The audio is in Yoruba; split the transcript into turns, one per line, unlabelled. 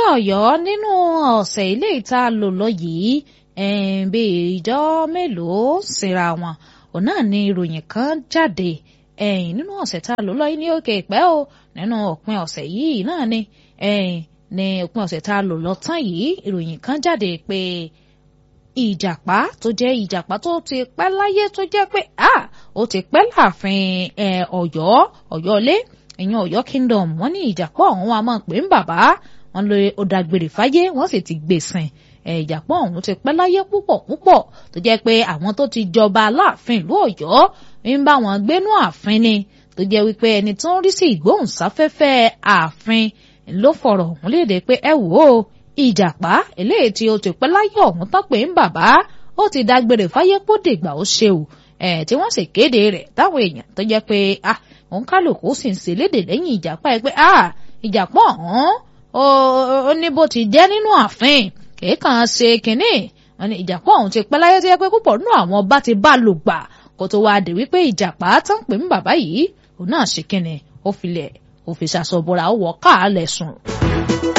Ọ̀yọ́ nínú ọ̀sẹ̀ ilé ìta lò lọ yìí bí ìjọ mélòó síra wọn òun náà ni ìròyìn kan jáde nínú ọ̀sẹ̀ tá a lò lọ yìí ní òkè ìpẹ́ o nínú òpin ọ̀sẹ̀ yìí náà ni ní òpin ọ̀sẹ̀ tá a lò lọ tán yìí ìròyìn kan jáde pé ìjàpá tó jẹ́ ìjàpá tó ti pẹ́ láyé tó jẹ́ pé ó ti pẹ́ láàfin Ọ̀yọ́ Ọ̀yọ́lé ìyẹn Ọ̀yọ́ kingdom wọ́n ní ìjàpá ọ̀hún wa máa pè ń bàbá wọn lè ó dágbére fáyé wọ́n sì ti gbèsìn ìjàpá ọ̀hún ti pẹ́ láyé púpọ̀ púpọ̀ tó jẹ́ pé àwọn tó ti jọba aláàfin ìlú Ọ̀yọ́ ń bá wọn gbénú ààfin ni tó jẹ́ wípé ẹni tó ń rí sí ìgbóhùnsáfẹ́fẹ́ ààfin ló fọ̀rọ̀ ọ̀hún léde pé ẹ wò ó ìjàpá eléyìí tí ó ti pẹ́ láyé ọ̀hún tán pé ń bàbá ó ti dágbére fáyé kó dìgbà ó ṣe o ẹ̀ tí wọ́n sì kéde rẹ̀ táwọn èèyàn tó jẹ́ pé ah òun kálukú sì ń ṣèlédè lẹ́yìn ìjàpá ẹ pé ah ìjàpá ọ̀hún ó ní bó ti jẹ́ nínú ààfin kìí ṣe kínní wọn ni ìjàpá ọ̀hún ti pẹ́ láyé tó yẹ pé púpọ̀ nínú àwọn ọba ti bá lò gbà kó tó wáá dé wípé ìjàpá tán pè ń bàbá yìí òun náà ṣe kínní ó filẹ̀ ó fi ṣàṣọ̀bọ̀ra ó wọ̀ káàlẹ̀ sùn.